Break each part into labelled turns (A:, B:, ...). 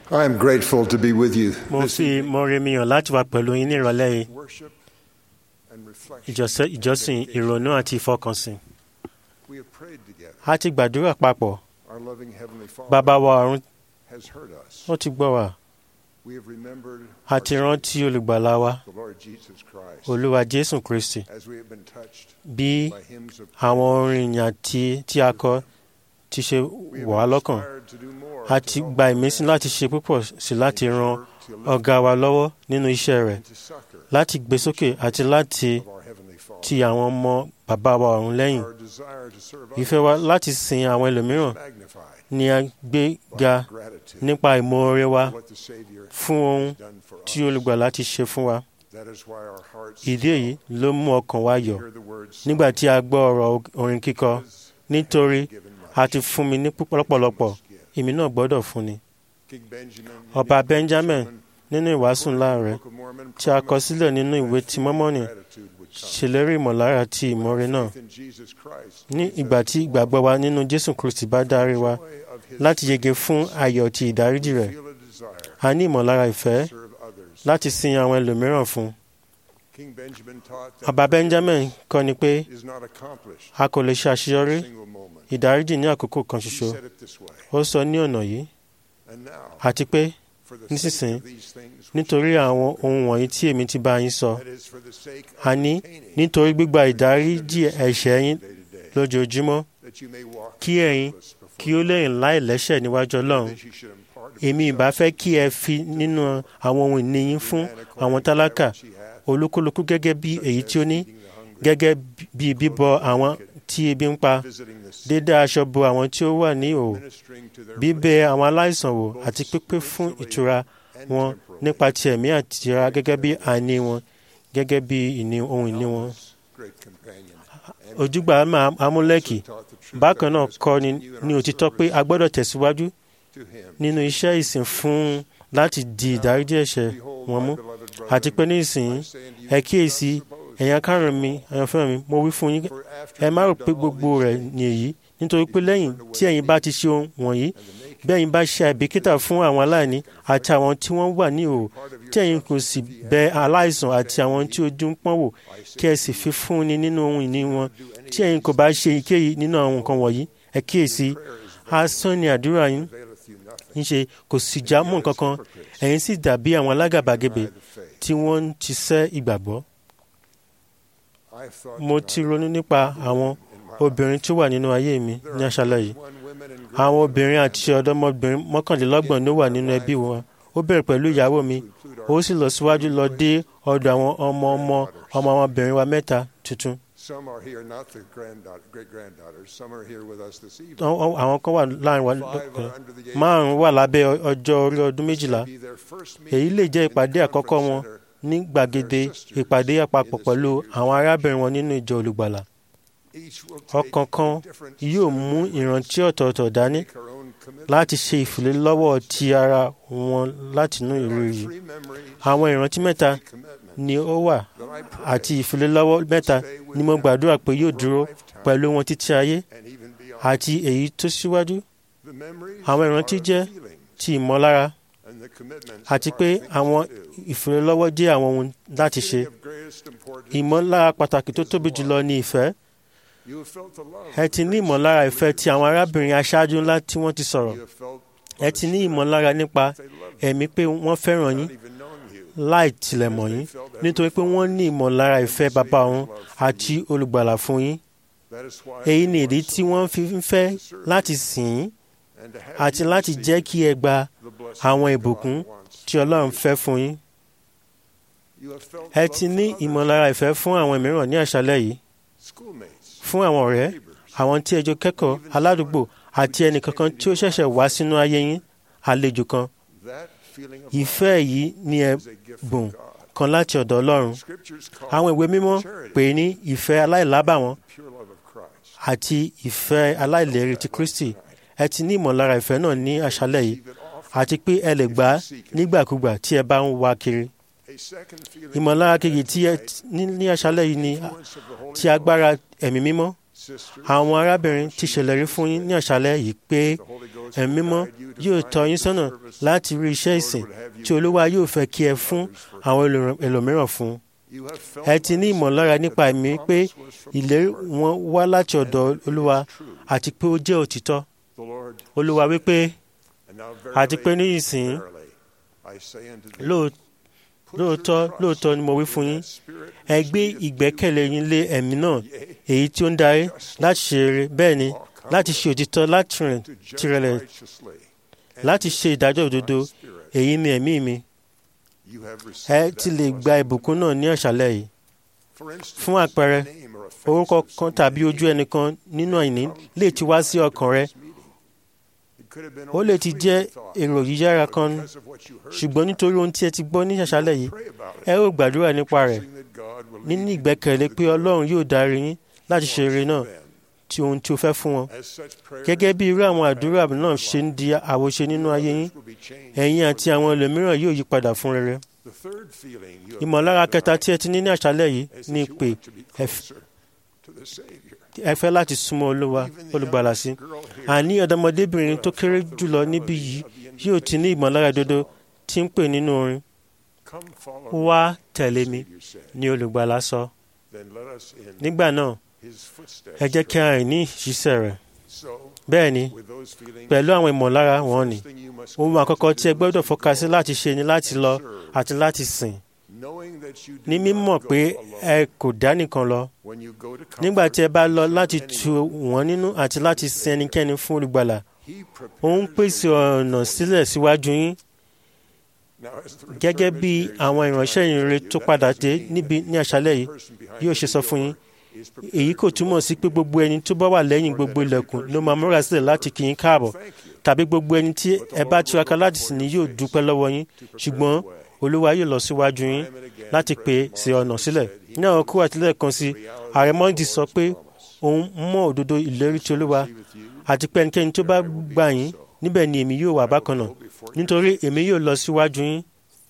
A: I am grateful to be with you
B: mo
A: this
B: fi
A: evening.
B: mọ́re mi hàn láti wà pẹ̀lú yín ní ìrọ̀lẹ́ yìí
A: Worship and reflection.
B: ìjọsẹ- ìjọsìn ìrònú àti ìfọkànsìn.
A: We have prayed together.
B: a ti gbàdúrà papọ̀
A: Our loving Heavenly Father
B: bàbá wa ọ̀run
A: has heard us.
B: ó ti gbọ́ wa
A: We have remembered
B: a
A: our
B: ti rántí olùgbàlà wa
A: Savior, the Lord Jesus Christ,
B: olúwa jésù kristi
A: as we have been touched
B: bí
A: by hymns of
B: àwọn
A: praise.
B: orin ìyìn àti tí a kọ ti ṣe
A: We have
B: wọ̀ á
A: been
B: lọ́kàn
A: inspired to do more
B: a
A: to
B: ti
A: help
B: gba
A: our
B: ìmísí
A: friends
B: láti ṣe púpọ̀ sí láti
A: and to
B: ran
A: work to lift
B: ọ̀gá wa lọ́wọ́ nínú iṣẹ́ rẹ̀
A: and to succor
B: láti gbé sókè àti láti
A: of our Heavenly Father.
B: ti àwọn ọmọ bàbá wa ọ̀run lẹ́yìn
A: Our desire to serve
B: ìfẹ́ wa
A: others
B: láti sin àwọn ẹlòmíràn
A: is magnified
B: ni a gbé
A: by
B: ga
A: our gratitude
B: nípa ìmoore wa
A: for what the Savior
B: fún ohun
A: has done for
B: tí
A: us.
B: olùgbàlà ti ṣe fún wa
A: That is why our hearts
B: ìdí èyí ló mú ọkàn wa yọ̀
A: hear the words
B: nígbà tí a gbọ́ ọ̀rọ̀ orin kíkọ
A: "Because
B: nítorí
A: given much,
B: a ti fún mi ní púpọ̀ lọ́pọ̀lọpọ̀
A: must give."
B: èmi náà gbọ́dọ̀ fún ni
A: King Benjamin,
B: Ọba
A: in the
B: Benjamin,
A: sermon
B: nínú ìwàásù ńlá rẹ̀
A: Book of Mormon,
B: tí a kọ
A: promised
B: sílẹ̀ nínú ìwé
A: that
B: ti mọ́mọ́nì
A: gratitude would come.
B: ṣèlérí ìmọ̀lára àti ìmoore náà
A: Faith in Jesus Christ
B: ní
A: leads
B: ìgbà
A: us
B: tí
A: to
B: ìgbàgbọ́ wa nínú jésù kristi bá dárí wa
A: joy of his
B: láti yege fún ayọ̀ ti ìdáríjì
A: We
B: rẹ̀
A: feel a desire
B: a ní ìmọ̀lára ìfẹ́
A: to serve others.
B: láti sin àwọn ẹlòmíràn fún
A: King Benjamin taught that
B: ọba benjamin kọ́ ni pé
A: is not accomplished
B: a kò lè ṣe àṣeyọrí
A: in a single moment.
B: ìdáríjì ní àkókò kan
A: He
B: ṣoṣo
A: said it this way.
B: ó sọ ní ọ̀nà yìí
A: And now,
B: àti pé
A: for the
B: nísinsìnyí,
A: sake of these things, which
B: nítorí
A: I
B: àwọn
A: have
B: ohun wọ̀nyí tí èmi ti bá yín sọ
A: that is for the sake of
B: a ní
A: obtaining
B: nítorí gbígba ìdáríjì ẹ̀ṣẹ̀ yín
A: day to day,
B: lójoojúmọ́
A: that you may walk
B: kí ẹ̀yin
A: blameless before
B: kí ó lẹ́yìn láì lẹ́ṣẹ̀ níwájú ọlọ́run
A: that you should impart of
B: èmi ìbá
A: yourself
B: fẹ́ kí ẹ fi nínú àwọn ohun ìní yín
A: to
B: fún
A: man according
B: àwọn
A: to that
B: tálákà
A: which he hath,
B: olúkúlùkù gẹ́gẹ́ bí
A: such
B: èyí
A: as
B: tí ó ní
A: feeding the hungry,
B: gẹ́gẹ́ bí bíbọ àwọn tí ebi ń pa
A: visiting the sick,
B: dídá aṣọ bo àwọn tí ó wà ní ìhòòhò
A: ministering to their
B: bíbẹ àwọn aláìsàn wò àti pípé fún ìtura
A: and
B: wọn
A: temporally.
B: nípa ti ẹ̀mí àti tìra gẹ́gẹ́ bí àní wọn gẹ́gẹ́ bí ìní ohun ìní wọn.
A: Alma's great companion, and
B: ojúgbà Ama- amúlẹ́kì
A: taught the truth
B: bákan
A: that
B: náà
A: we must
B: kọ́ ni
A: continue in
B: ní
A: our
B: òtítọ́ pé
A: service
B: a gbọ́dọ̀ tẹ̀síwájú
A: to him.
B: nínú iṣẹ́ ìsìn fún un láti di ìdáríjì ẹ̀ṣẹ̀
A: Behold,
B: wọn
A: my
B: mú
A: beloved
B: àti pé
A: brethren,
B: ní ìsìn
A: I say unto you,
B: ẹ
A: do
B: kíyèsí
A: not suppose,
B: ẹ̀yin akárùn mi àyànfẹ́ mi mo wí fún yín
A: for after
B: ẹ má rò
A: you have
B: pé
A: done all
B: gbogbo
A: these
B: rẹ̀
A: things,
B: ní èyí nítorí pé lẹ́yìn tí ẹ̀yin bá ti ṣe ohun wọ̀nyí
A: and the naked
B: bí ẹ̀yin bá ṣe àìbìkítà fún àwọn aláìní àti àwọn tí wọ́n wà ní ìhòòhò
A: part of your
B: tí ẹ̀yin kò sì
A: substance, if ye
B: bẹ
A: have
B: aláìsàn àti àwọn tí ojú ń pọ́n wò
A: I say
B: kí ẹ
A: to
B: sì
A: you,
B: fi fún ni nínú ohun ìní wọn
A: do any
B: tí ẹ̀yin kò bá ṣe èyíkéyìí nínú àwọn nǹkan wọ̀nyí ẹ kíyèsí
A: prayer is vain,
B: asán ni àdúrà yín
A: availeth you nothing.
B: ń ṣe kò sì já mọ́ nǹkan kan ẹ̀yin sì dàbí àwọn alágàbàgebè
A: Deny the faith.
B: tí wọ́n ń tisẹ́ ìgbàgbọ́
A: I have thought
B: mo
A: tonight
B: ti ronú nípa àwọn
A: in my
B: obìnrin tó wà nínú ayé mi
A: There
B: ní
A: are
B: aṣálẹ̀ yìí
A: 21 women and grown
B: àwọn
A: women
B: obìnrin
A: and
B: àti ọ̀dọ́mọbìnrin mọ́kànlélọ́gbọ̀n ló wà nínú ẹbí wọn ó bẹ̀rẹ̀ pẹ̀lú ìyàwó mi
A: to include our
B: ó sì lọ síwájú lọ dé ọ̀dọ̀ àwọn ọmọ ọmọ ọmọ ọmọbìnrin wa mẹ́ta tuntun
A: Some are here, not the granddaughter, great granddaughters. Some are here with us this evening.
B: Àwọn- àwọn àwọn kan wà láàrin wa
A: Five
B: lọ́kùnrin
A: are under the age
B: márùn-ún wà lábẹ́ ọ- ọjọ́ orí ọdún méjìlá
A: be their first
B: èyí
A: meeting
B: lè jẹ́
A: in
B: ìpàdé
A: the
B: àkọ́kọ́
A: conference
B: wọn
A: center.
B: ní gbàgede ìpàdé àpapọ̀ pẹ̀lú àwọn arábìnrin wọn nínú ìjọ olùgbàlà
A: Each will take
B: ọ̀kọ̀ọ̀kan
A: a different
B: yóò
A: set of
B: mú
A: memories,
B: ìrántí ọ̀tọ̀ọ̀tọ̀ dání
A: make our own commitment.
B: láti ṣe ìfìlélọ́wọ́ ti ara wọn látinú
A: There are
B: ìrírí
A: three memories,
B: àwọn ìrántí mẹ́ta
A: three commitments
B: ni ó wà
A: that I pray
B: àti ìfìlélọ́wọ́ mẹ́ta ni mo gbàdúrà pé yóò dúró pẹ̀lú wọn títí ayé
A: and even beyond.
B: àti èyí tó síwájú
A: The memories
B: àwọn
A: are
B: ìrántí
A: the
B: jẹ́
A: feelings,
B: ti ìmọ̀lára
A: and the commitments
B: àti
A: are
B: pé
A: things
B: àwọn
A: to do.
B: ìfìlélọ́wọ́ jẹ́ àwọn ohun láti ṣe
A: Feeling of greatest importance,
B: ìmọ̀lára pàtàkì tó tóbi jùlọ ní ìfẹ́
A: you have felt the love
B: ẹ
A: of
B: ti ní
A: great
B: ìmọ̀lára ìfẹ́ ti àwọn
A: leaders.
B: arábìnrin aṣáájú ńlá tí wọ́n ti sọ̀rọ̀
A: You have felt
B: ẹ ti ní ìmọ̀lára nípa
A: they love you,
B: ẹ̀mí pé wọ́n fẹ́ràn yín
A: not even knowing you.
B: láì tilẹ̀ mọ̀ yín nítorí pé wọ́n ní ìmọ̀lára ìfẹ́ bàbá òun àti olùgbàlà fún yín
A: That is why
B: èyí
A: they
B: ni ìdí
A: want
B: tí
A: so
B: wọ́n
A: much
B: fi ń fẹ́ láti sìn yín
A: and to have
B: àti
A: you
B: láti
A: receive
B: jẹ́ kí ẹ gba
A: the blessing
B: àwọn
A: that
B: ìbùkún
A: God wants.
B: tí ọlọ́run fẹ́ fún yín
A: You have felt
B: ẹ
A: love
B: ti
A: for
B: ní
A: others,
B: ìmọ̀lára ìfẹ́ fún àwọn mìíràn ní àṣálẹ́ yìí
A: schoolmates,
B: fún àwọn ọ̀rẹ́
A: neighbors,
B: àwọn tí ẹjọ́ kẹ́kọ̀ọ́ aládùúgbò àti ẹnìkankan tí ó ṣẹ̀ṣẹ̀ wá sínú ayé yín àlejò kan
A: that feeling of
B: ìfẹ́ yìí ni
A: love is a gift
B: ẹ̀bùn
A: from God.
B: kan láti ọ̀dọ̀ ọlọ́run
A: Scriptures call
B: àwọn ìwé mímọ́
A: charity
B: pè é ní ìfẹ́ aláìlábàwọ́n
A: the pure love of Christ.
B: àti ìfẹ́ aláìlérí ti Kristi ẹ ti ní ìmọ̀lára ìfẹ́ náà ní àṣálẹ́ yìí
A: Receive it often.
B: àti pé ẹ lè gbà á nígbàkúgbà tí ẹ bá ń wá kiri
A: A second feeling
B: ìmọ̀lára
A: of
B: kejì tí ẹ
A: tonight,
B: ní ní àṣálẹ́ yìí ni
A: influence of the Holy
B: ti agbára ẹ̀mí mímọ́
A: Ghost. Sisters,
B: àwọn arábìnrin ti ṣèlérí fún yín ní àṣálẹ́ yìí pé
A: the Holy Ghost
B: ẹ̀mí
A: will
B: mímọ́
A: guide you to
B: yóò
A: find
B: tọ́ yín
A: the
B: sọ́nà
A: service
B: láti rí iṣẹ́ ìsìn tí olúwa yóò fẹ́ kí ẹ fún àwọn ẹlòmíràn- ẹlòmíràn fún
A: you have felt
B: ẹ ti ní
A: by the
B: ìmọ̀lára
A: Spirit
B: nípa
A: that the
B: ẹ̀mí pé
A: promise was from the
B: ìlérí
A: Lord.
B: wọn wá láti ọ̀dọ̀ olúwa àti pé ó jẹ́ òtítọ́
A: The Lord
B: olúwa wípé
A: And now
B: àti pé ní
A: verily,
B: ìsìn
A: verily, I say unto thee,
B: lóò-
A: put your
B: lóòótọ́
A: trust
B: lóòótọ́ ni mo wí
A: in
B: fún yín
A: that Spirit
B: ẹ
A: which
B: gbé
A: leadeth
B: ìgbẹ́kẹ̀lé
A: you
B: yín lé ẹ̀mí náà
A: yea,
B: èyí tí ó ń darí láti ṣe rere bẹ́ẹ̀ ni láti ṣe òtítọ́ láti rìn
A: to judge
B: tirẹ̀lẹ̀
A: righteously, and
B: láti
A: to
B: ṣe ìdájọ́ òdodo
A: my spirit.
B: èyí ni ẹ̀mí mi
A: You have
B: ẹ
A: received
B: ti
A: that
B: lè gba
A: blessing
B: ìbùkún náà ní àṣálẹ́ yìí
A: For instance,
B: fún àpẹẹrẹ,
A: a name or a face
B: orúkọ
A: of
B: kan
A: someone
B: tàbí ojú
A: in
B: ẹnìkan nínú àìní lè ti wá sí ọkàn rẹ
A: this meeting. It could have been
B: ó
A: only
B: lè ti
A: fleeting
B: jẹ́
A: thought,
B: èrò yíyára
A: but
B: kan
A: because of what you heard
B: ṣùgbọ́n nítorí ohun tí ẹ ti gbọ́ ní àṣálẹ́ yìí
A: pray about it,
B: ẹ ó gbàdúrà nípa rẹ̀
A: trusting that God will
B: nínú
A: lead you
B: ìgbẹ́kẹ̀lé
A: to
B: pé
A: the
B: ọlọ́run yóò darí yín láti ṣe eré náà
A: then.
B: tí ohun tí o fẹ́ fún wọn
A: As such prayers
B: gẹ́gẹ́ bí irú àwọn àdúrà náà ṣe ń di àwòṣe nínú ayé yín
A: will be changed
B: ẹ̀yin
A: for
B: àti àwọn ẹlòmíràn yóò yí padà fún rere
A: The third feeling you have
B: ìmọ̀lára
A: had
B: kẹta
A: tonight
B: tí ẹ ti ní ní àṣálẹ́ yìí
A: is
B: ni
A: that you
B: pé
A: want to be
B: ẹ f-
A: closer to the Savior.
B: ẹ fẹ́ láti súnmọ́ olúwa
A: Even the
B: olùgbàlà sí
A: youngest girl here
B: àní ọ̀dọ́mọdébìnrin tó kéré jùlọ níbí yìí yóò ti ní ìmọ̀lára dodo tí ń pè nínú orin
A: Come follow me,
B: wá tẹ̀lé mi
A: Savior said.
B: ni olùgbàlà sọ
A: Then let us in
B: nígbà náà
A: his footsteps.
B: ẹ jẹ́ kí a rìn ní ìṣiṣẹ́ rẹ̀
A: So,
B: bẹ́ẹ̀ ni
A: with those feelings,
B: pẹ̀lú àwọn ìmọ̀lára wọn ni
A: first thing you must
B: ohun
A: commit
B: àkọ́kọ́
A: to
B: tí ẹ
A: do
B: gbọ́dọ̀
A: is to
B: fọ́ka sí
A: go,
B: láti ṣe ni láti lọ àti láti sìn
A: knowing that you do
B: ní
A: not
B: mímọ̀
A: go
B: pé
A: alone.
B: ẹ kò dá nìkan lọ
A: When you go to
B: nígbà tí ẹ bá lọ
A: comfort
B: láti
A: anyone,
B: tu wọ́n nínú àti láti sin ẹnikẹ́ni fún olùgbàlà
A: he
B: ó ń
A: prepares
B: pèsè
A: the way
B: ọ̀nà
A: for you.
B: sílẹ̀ síwájú yín
A: Now, as the
B: gẹ́gẹ́
A: return
B: bí
A: missionaries
B: àwọn
A: have
B: ìránṣẹ́
A: tried to
B: ìrere
A: tell
B: tó
A: you,
B: padà
A: that
B: dé
A: doesn't mean
B: níbi
A: that
B: ní àṣálẹ́ yìí
A: the person behind
B: yóò ṣe
A: the
B: sọ fún yín
A: door is prepared
B: èyí kò
A: to
B: túmọ̀ sí pé gbogbo ẹni tó bá wà lẹ́yìn gbogbo ilẹ̀kùn ló máa múra sílẹ̀ láti kí yín káàbọ̀
A: Thank you.
B: tàbí gbogbo ẹni tí ẹ bá tiraka láti sìn ní yóò dúpẹ́ lọ́wọ́ yín ṣùgbọ́n olúwa yóò lọ síwájú yín láti pè é sí ọ̀nà sílẹ̀ ní àwọn kúrò àtìlẹ́ kan sí ààrẹ mọ́ndì sọ pé òun mọ̀ òdodo ìlérí ti olúwa àti pé ẹnikẹ́ni tó bá gbà yín níbẹ̀ ni èmi yóò wà bákan náà nítorí èmi yóò lọ síwájú yín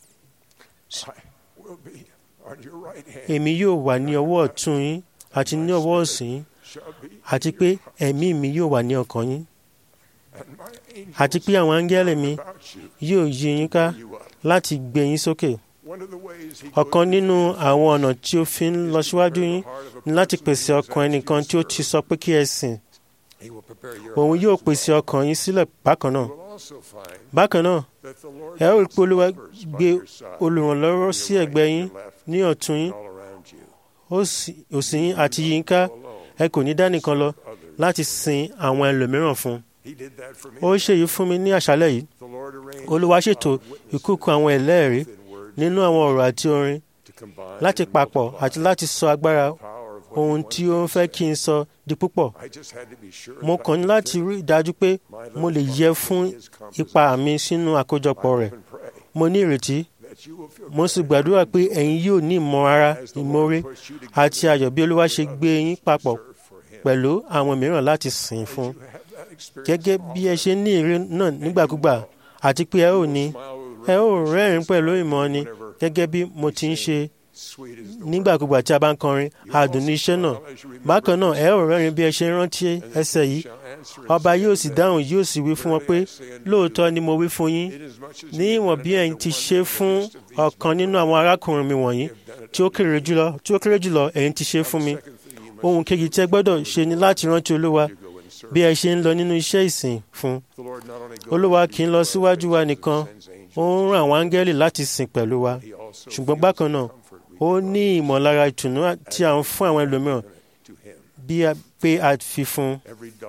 A: I will be on your right hand.
B: èmi yóò wà ní ọwọ́ ọ̀tún yín àti ní ọwọ́ òsì yín
A: Shall be
B: àti pé ẹ̀mí mi yóò wà ní ọkàn yín
A: and my angels
B: àti pé àwọn áńgẹ́lì mi
A: about you,
B: yóò yí yín ká
A: you up.
B: láti gbé yín sókè
A: One of the ways he
B: ọ̀kan
A: goes
B: nínú
A: before you
B: àwọn ọ̀nà tí ó fi ń lọ
A: is to
B: síwájú
A: prepare
B: yín
A: the heart of a
B: ni láti
A: person
B: pèsè
A: who has
B: ọkàn
A: asked you
B: ẹnìkan
A: to
B: tí ó ti
A: serve.
B: sọ pé kí ẹ sìn
A: He will prepare your
B: òun
A: heart
B: yóò
A: as
B: pèsè
A: well.
B: ọkàn yín sílẹ̀ bákan náà
A: You will also find
B: bákan náà
A: that the Lord
B: ẹ ó rí
A: puts
B: pé olúwa
A: helpers by
B: gbé
A: your side,
B: olùrànlọ́wọ́
A: on
B: sí
A: your
B: ẹ̀gbẹ́
A: right,
B: yín
A: your left,
B: ní ọ̀tún yín
A: and all around you.
B: òsì òsì yín àti yín ká
A: Alone,
B: ẹ kò ní dá nìkan lọ
A: others.
B: láti sin àwọn ẹlòmíràn fún
A: He did that for me.
B: ó ṣèyí fún mi ní àṣálẹ́ yìí
A: The Lord arranged
B: olúwa ṣètò
A: our witnesses
B: ìkúkú àwọn ẹlẹ́rìí
A: within words
B: nínú àwọn ọ̀rọ̀ àti orin
A: to combine
B: láti
A: and
B: papọ̀
A: multiply
B: àti láti sọ agbára
A: the power of what
B: ohun
A: he
B: tí
A: wanted
B: ó ń
A: me to
B: fẹ́
A: say.
B: kí n sọ di púpọ̀
A: I just had to be sure
B: mo
A: that I
B: kàn ní
A: could
B: láti
A: take
B: rí i dájú pé
A: my little
B: mo lè
A: part
B: yẹ
A: in
B: fún
A: his
B: ipa
A: composition.
B: mi sínú àkójọpọ̀
A: I
B: rẹ̀
A: hope and pray
B: mo ní ìrètí
A: that you will feel
B: mo sì
A: very
B: gbàdúrà pé
A: grateful
B: ẹ̀yin yóò ní ìmọ̀ ara
A: as the Lord
B: ìmoore
A: puts you
B: àti
A: together
B: ayọ̀ bí olúwa ṣe
A: with
B: gbé yín
A: others to
B: papọ̀
A: serve for him.
B: pẹ̀lú àwọn mìíràn láti sìn
A: As
B: fún
A: you have that experience
B: gẹ́gẹ́ bí ẹ ṣe ní ìrírí náà nígbàkúgbà àti pé ẹ ò ní ẹ ò rẹ́rìn pẹ̀lú ìmọ̀ ni gẹ́gẹ́ bí mo ti ń ṣe
A: sweet as the
B: nígbàkúgbà tí a bá ń kọrin àdùn ní iṣẹ́ náà bákan náà ẹ ò rẹ́rìn bí ẹ ṣe ń rántí ẹsẹ̀ yìí ọba yóò sì dáhùn yóò sì wí fún wọn pé lóòótọ́ ni mo wí fún yín ní ìwọ̀n bí ẹ̀yin ti ṣe fún ọ̀kan nínú àwọn arákùnrin mi wọ̀nyí tí ó kéré jùlọ tí ó kéré jùlọ ẹ̀yin ti ṣe fún mi ohun kejì tí ẹ gbọ́dọ̀ ṣe ni láti rántí olúwa bí ẹ ṣe ń lọ nínú iṣẹ́ ìsìn fún olúwa kì í lọ síwájú wa nìkan ó ń rán àwọn áńgẹ́lì láti sìn pẹ̀lú wa ṣùgbọ́n bákan náà ó ní ìmọ̀lára ìtùnú tí a ń fún àwọn ẹlòmíràn bí a pé a fi fún un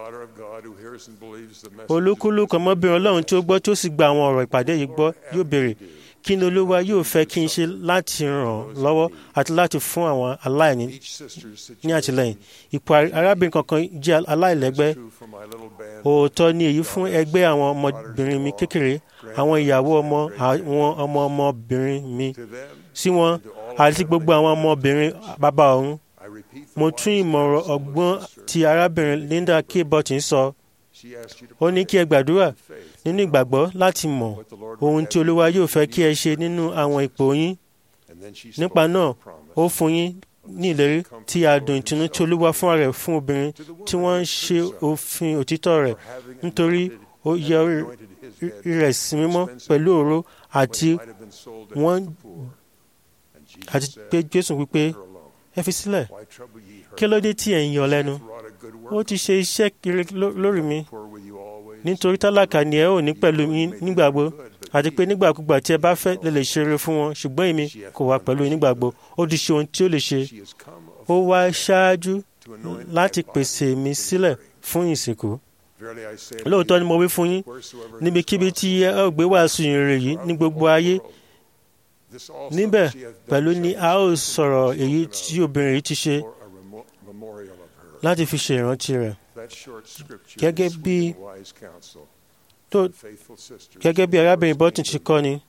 B: olúkúlùkù ọmọbìnrin ọlọ́run tí ó gbọ́ tí ó sì gba àwọn ọ̀rọ̀ ìpàdé yìí gbọ́ yóò béèrè kí ni olúwa yóò fẹ́ kí n ṣe láti ràn án lọ́wọ́ àti láti fún àwọn aláìní ní àtìlẹ́yìn ipò arábìnrin kankan jẹ́ aláìlẹ́gbẹ́ òótọ́ ni èyí fún ẹgbẹ́ àwọn ọmọbìnrin mi kékeré àwọn ìyàwó ọmọ àwọn ọmọ ọmọbìnrin mi sí wọn àti gbogbo àwọn ọmọbìnrin bàbá ọ̀run mo tún ìmọ̀ràn ọgbọ́n tí arábìnrin Linda K. Burton sọ ó ní kí ẹ gbàdúrà nínú ìgbàgbọ́ láti mọ̀ ohun tí olúwa yóò fẹ́ kí ẹ ṣe nínú àwọn ipò yín nípa náà ó fún yín ní ìlérí tí adùn ìtùnú tí olúwa fúnra rẹ̀ fún obìnrin tí wọ́n ń ṣe òfin òtítọ́ rẹ̀ nítorí ó yẹ orí rẹ̀ sí mímọ́ pẹ̀lú òró àti wọ́n àti pé jésù wípé ẹ fi sílẹ̀ kí ló dé tí ẹ̀ ń yọ lẹ́nu ó ti ṣe iṣẹ́ kiri lórí mi nítorí tálákà ni ẹ ò ní pẹ̀lú mi nígbàgbọ́ àti pé nígbàkúgbà tí ẹ bá fẹ́ lè lè ṣeré fún wọn ṣùgbọ́n èmi kò wá pẹ̀lú nígbàgbọ́ ó ti ṣe ohun tí ó lè ṣe ó wá ṣáájú láti pèsè mi sílẹ̀ fún ìsìnkú lóòótọ́ ni mo wí fún yín níbikíbi tí ẹ ó gbé wàásù ìrìn yìí ní gbogbo ayé níbẹ̀ pẹ̀lú ni a ó sọ̀rọ̀ èyí tí obìnrin yìí ti ṣe láti fi ṣe ìrántí rẹ̀ gẹ́gẹ́ bí tó gẹ́gẹ́ bí arábìnrin Burton ti kọ́ ni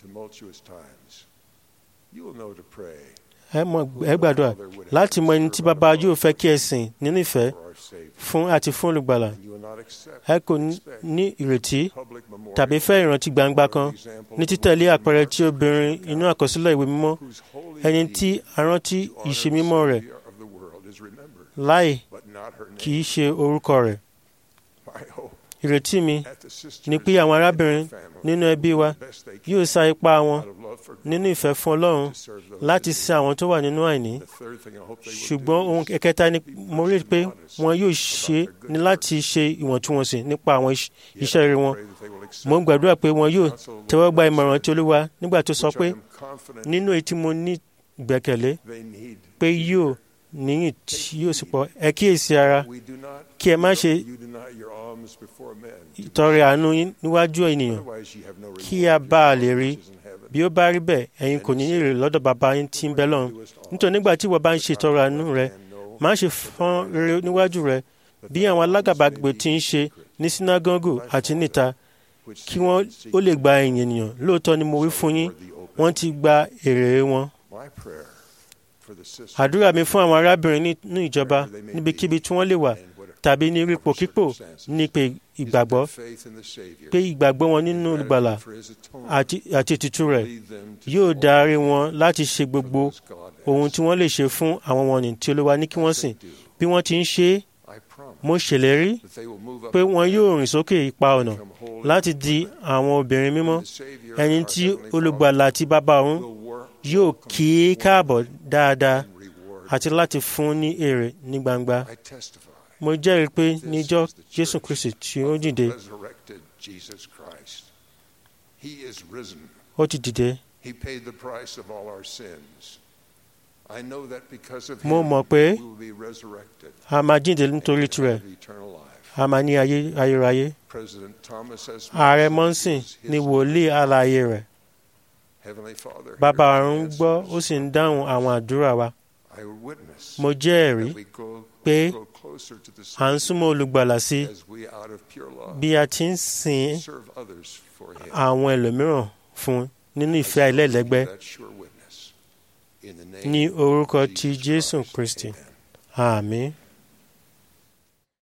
B: ẹ mọ̀ ẹ gbàdúrà láti mọ ẹni tí bàbá yóò fẹ́ kí ẹ sìn nínú ìfẹ́ fún àti fún olùgbàlà ẹ kò ní ìrètí tàbí fẹ́ ìrántí gbangba kan ní títẹ̀lé àpẹẹrẹ tí obìnrin inú àkọsílẹ̀ ìwé mímọ́ ẹni tí a rántí ìṣe mímọ́ rẹ̀ láì kì í ṣe orúkọ rẹ̀. ìrètí mi ni pé àwọn arábìnrin nínú ẹbí wa yóò sa ipá wọn nínú ìfẹ́ fún Ọlọ́run láti sin àwọn tó wà nínú àìní ṣùgbọ́n ohun kẹta ni mo rí pé wọn yóò ṣe ní láti ṣe ìwọ̀ntúnwọ̀nsì nípa àwọn iṣẹ́ rere wọn mo ń gbàdúrà pé wọn yóò tẹ́wọ́ gba ìmọ̀ràn tí Olúwa nígbà tó sọ pé nínú èyí tí mo ní ìgbẹ́kẹ̀lé pé yóò níyìn tí yóò sì pọ̀ ẹ kíyèsí ara kí ẹ má ṣe ìtọrẹ àánú níwájú ènìyàn kí a bá a lè rí bí ó bá rí bẹ́ẹ̀ ẹ̀yin kò ní èrè lọ́dọ̀ bàbá yín tí ń bẹ lọ́run nítorí nígbà tí ìwọ bá ń ṣe ìtọrẹ àánú rẹ má ṣe fọ́n rere níwájú rẹ bí àwọn alágàbàgbè ti ń ṣe ní sínágọ́gù àti níta kí wọ́n ó lè gba ẹ̀yìn ènìyàn lóòótọ́ ni mo wí fún yín wọ́n ti gba èrè wọn àdúrà mi fún àwọn arábìnrin nínú ìjọba níbikíbi tí wọ́n lè wà tàbí ní ipòkípò ní pé ìgbàgbọ́ pé ìgbàgbọ́ wọn nínú olùgbàlà àti ètùtù rẹ̀ yóò darí wọn láti ṣe gbogbo ohun tí wọ́n lè ṣe fún àwọn wọ̀nnì tí Olúwa ní kí wọ́n sìn bí wọ́n ti ń ṣe é mo ṣèlérí pé wọn yóò rìn sókè ipa ọ̀nà láti di àwọn obìnrin mímọ́ ẹni tí olùgbàlà àti bàbá òun yóò kí í káàbọ̀ dáadáa àti láti fún ní èrè ní gbangba. Mo jẹ́rìí pé níjọ́ Jésù Kristi tí ó dìde, ó ti dìde. Mo mọ̀ pé a máa jíǹde nítorí tirẹ̀, a máa ní ayé ayérayé. Ààrẹ Mọ́nsìn ni wòlíì alààyè rẹ̀. Bàbá ọ̀run gbọ́ ó sì ń dáhùn àwọn àdúrà wa. Mo jẹ́ ẹ̀rí pé à ń súnmọ́ olùgbàlà sí bí a ti ń sìn àwọn ẹlòmíràn fún nínú ìfẹ́ àìlẹ́lẹ́gbẹ́ ní orúkọ ti Jésù Kristi. Àmín.